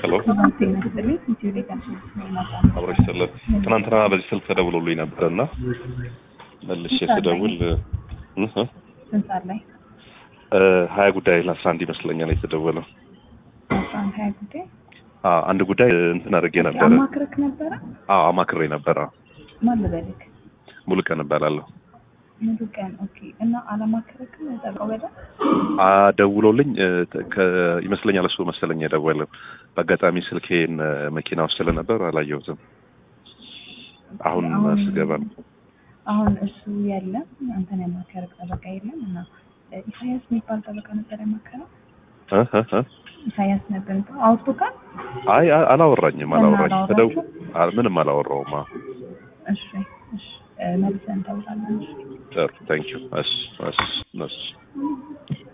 ሄሎ ጤና ይስጥልኝ። ኢትዮ ሌጋሲን ማጣ አብሮ ይሰለፍ ትናንትና በዚህ ስልክ ተደውሎልኝ ነበር እና መልሼ ስደውል እ እ ስንት ሰዓት ላይ? እ ሀያ ጉዳይ ለአስራ አንድ ይመስለኛል የተደወለው። አስራ አንድ ሀያ ጉዳይ አዎ አንድ ጉዳይ እንትን አድርጌ ነበረ። አማክረክ ነበረ? አዎ አማክሬ ነበረ። ማን ልበልክ? ሙሉ ቀን እባላለሁ። ሙሉ ቀን ኦኬ። እና አላማክረክም? ጠብቀው በደ ደውሎልኝ እ ከ- ይመስለኛል እሱ መሰለኝ የደወለው። በአጋጣሚ ስልኬን እ መኪና ውስጥ ስለነበር አላየሁትም። አሁን ስገባ ነው። አሁን እሱ የለም። አንተን ያማከረክ ጠበቃ የለም። እና እ ኢሳያስ የሚባል ጠበቃ ነበር ያማከረው። እ እ እ ኢሳያስ ነበር እንትን አውጥቶታል። አይ አ- አላወራኝም አላወራኝም። እና ተደው አላወራችሁም? አ- ምንም አላወራውም። አዎ እሺ እሺ እ መልሰን እንተውታለን። እሺ ጥሩ ታንኪዩ። እሺ እሺ እሺ